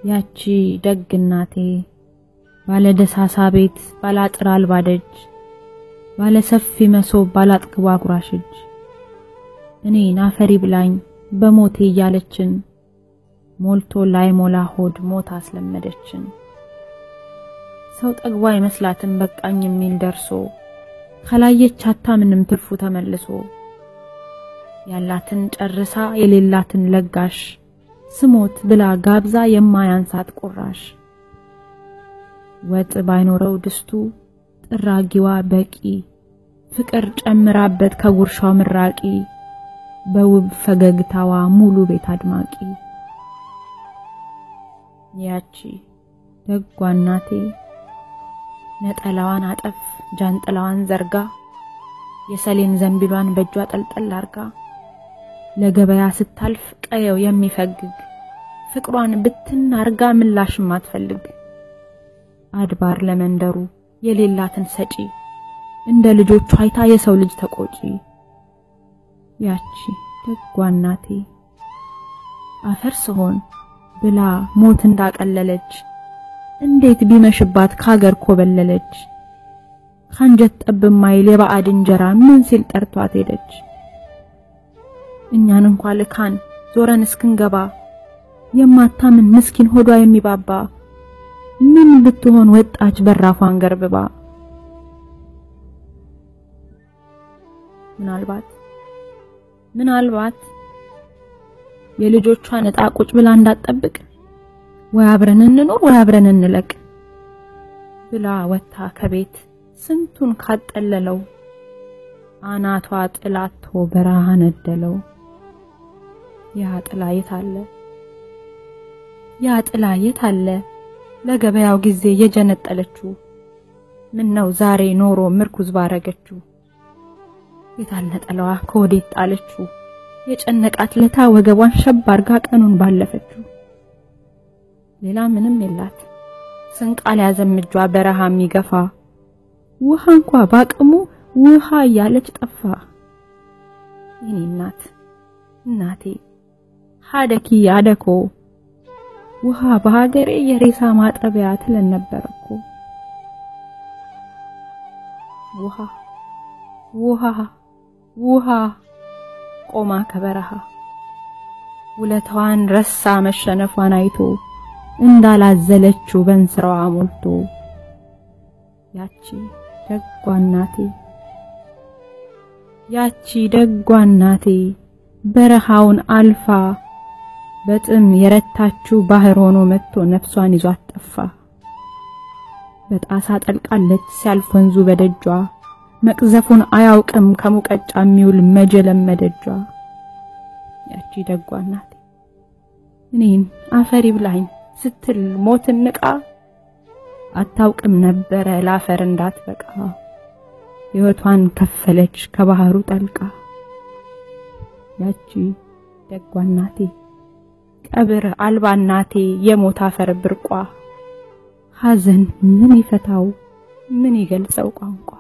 ያቺ ደግ እናቴ ባለ ደሳሳ ቤት ባለ አጥር አልባ ደጅ ባለ ሰፊ መሶብ ባለ አጥግቧ አጉራሽ እጅ እኔን አፈሪ ብላኝ በሞቴ እያለችን ሞልቶ ላይ ሞላ ሆድ ሞት አስለመደችን። ሰው ጠግቧ አይመስላትም በቃኝ የሚል ደርሶ ካላየች አታምንም ትርፉ ተመልሶ ያላትን ጨርሳ የሌላትን ለጋሽ ስሞት ብላ ጋብዛ የማያንሳት ቁራሽ ወጥ ባይኖረው ድስቱ ጥራጊዋ በቂ ፍቅር ጨምራበት ከጉርሻው ምራቂ በውብ ፈገግታዋ ሙሉ ቤት አድማቂ ያቺ ደጓ እናቴ ነጠላዋን አጠፍ ጃንጥላዋን ዘርጋ የሰሌን ዘንቢሏን በእጇ ጠልጠል አርጋ ለገበያ ስታልፍ ቀየው የሚፈግግ ፍቅሯን ብትን አርጋ ምላሽም አትፈልግ አድባር ለመንደሩ የሌላትን ሰጪ እንደ ልጆቿ አይታ የሰው ልጅ ተቆጪ ያቺ ደጓ እናቴ አፈር ስሆን ብላ ሞት እንዳቀለለች እንዴት ቢመሽባት ካገር ኮበለለች ካንጀት ጠብ ማይል የባዕድ እንጀራ ምን ሲል ጠርቷት ሄደች። እኛን እንኳ ልካን ዞረን እስክንገባ የማታምን ምስኪን ሆዷ የሚባባ ምን ብትሆን ወጣች በራፏን ገርብባ። ምናልባት ምናልባት የልጆቿን ዕጣ ቁጭ ብላ እንዳትጠብቅ ወይ አብረን እንኖር ወይ አብረን እንለቅ ብላ ወታ ከቤት ስንቱን ካጠለለው አናቷ ጥላቶ በረሃ ነደለው። ያ ጥላ የት አለ? ያ ጥላ የት አለ? ለገበያው ጊዜ የጀነጠለችው ምን ነው ዛሬ ኖሮ ምርኩዝ ባረገችው። የታለ ጥላዋ ከወዴት ጣለችው? የጨነቃት ለታ ወገቧን ሸብ አርጋ ቀኑን ባለፈችው። ሌላ ምንም የላት ስንቃል ያዘምጇ በረሃ የሚገፋ ውሃ እንኳ ባቅሙ ውሃ እያለች ጠፋ። የኔ እናት እናቴ ሀደኪ አደኮ ውሃ በሀገሬ የሬሳ ማጠቢያ ትለን ነበር እኮ። ውሃ ውሃ ውሃ ቆማ ከበረሃ ውለታዋን ረሳ መሸነፏን አይቶ እንዳላዘለችው በእንስራዋ ሞልቶ ያቺ ደጓ እናቴ ያቺ ደጓ እናቴ በረሃውን አልፋ በጥም የረታችው ባህር ሆኖ መጥቶ ነፍሷን ይዟት ጠፋ። በጣሳ ጠልቃለች ሲያልፍ ወንዙ በደጇ መቅዘፉን አያውቅም ከሙቀጫ የሚውል መጀለም መደጇ። ያቺ ደጓ እናቴ እኔን አፈሪ ብላኝ ስትል ሞትን ንቃ አታውቅም ነበረ ለአፈር እንዳትበቃ ሕይወቷን ከፈለች ከባህሩ ጠልቃ። ያቺ ደጓ እናቴ ቀብር አልባ እናቴ የሞት አፈር ብርቋ ሐዘን ምን ይፈታው ምን ይገልጸው ቋንቋ